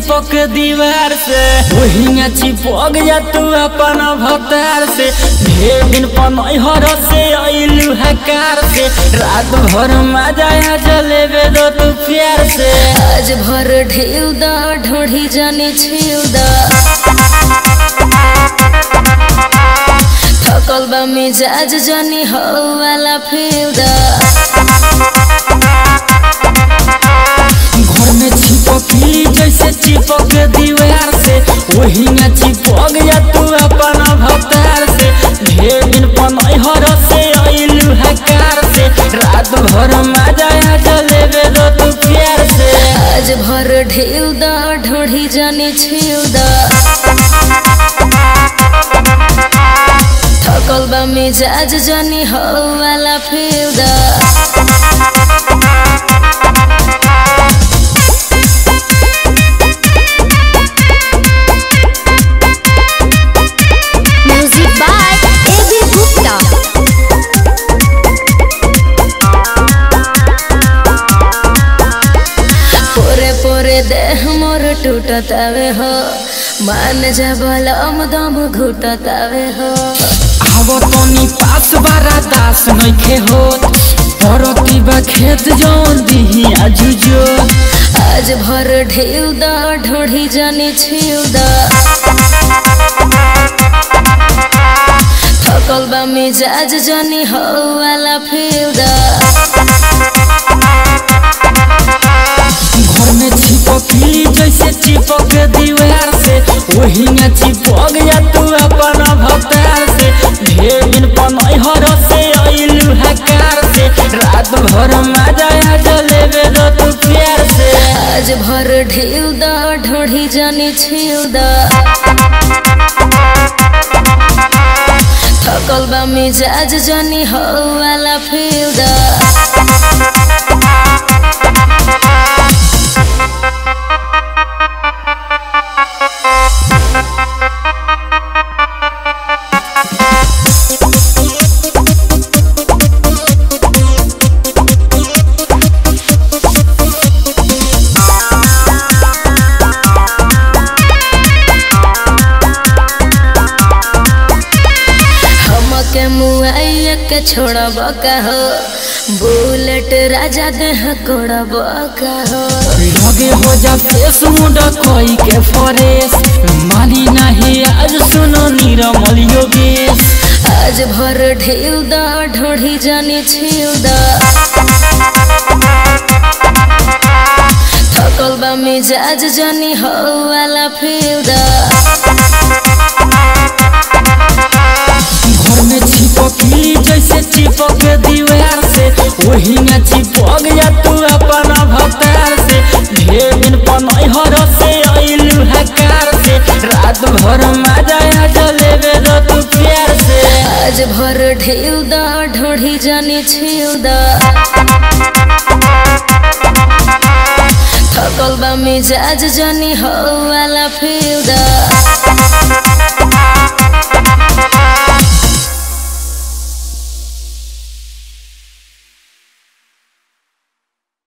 चिपक दीवार से वही में चिपक जा तू अपन भतार से ढेर दिन पनहर से अइलू हकार से रात भर मजा आ जलेबे दो तू प्यार से आज भर ढेउ द ढोढ़ी जाने छेउ द थकल बा मिजाज जानी हो वाला फेउ द घर में चिपकली जैसे चिपक दीवार से वही में चिपक जा तू अपन भतार से ढेर दिन पनहर से अइलू हकार से रात भर मजा आ जलेबे दो तू प्यार से आज भर ढेउ द ढोढ़ी जाने छेउ द थकल बा मिजाज जानी हो वाला फेउ द Music by A.B. Gupta. पोरे पोरे देह मोर टूटतावे हो मान जा बलम दम घुटतावे हो आवो तनी पास बारा दास नइखे होत परती बा खेत जौन दिही आजुजो आज भर ढेउ द ढोढ़ी जाने छेउ द थकल बा मिजाज जानी हो वाला फेउ द घर में चिपकली जैसे चिपक दीवार से वही में चिपक जा तू अपन भतार से ढेर दिन पनहर से अइलू हकार से रात भर मजा आ जलेबे दो तू प्यार से आज भर ढेउ द ढोढ़ी जाने छेउ द थकल बा मिजाज जानी हो वाला फेउ द हमके मुआइया के छोड़ब का हो बुलेट राजा देह कोड़ब का हो लगे हो जा फेस मुंडा कोई के फरेस मानी नहीं आज सुनो निरमल योगेश आज भर ढेउ द ढोढ़ी जाने छेउ द थकल बा मिजाज जानी हो वाला फेउ द घर में चिपकली जैसे चिपक दीवार से वही में चिपक जा तू अपन भतार से ढेर दिन पनहर से अइलू हकार से रात भर मजा आ जलेबे दो तू प्यार से आज भर ढेउ द ढोढ़ी जाने छेउ द थकल बा मिजाज जानी हो वाला फेउ द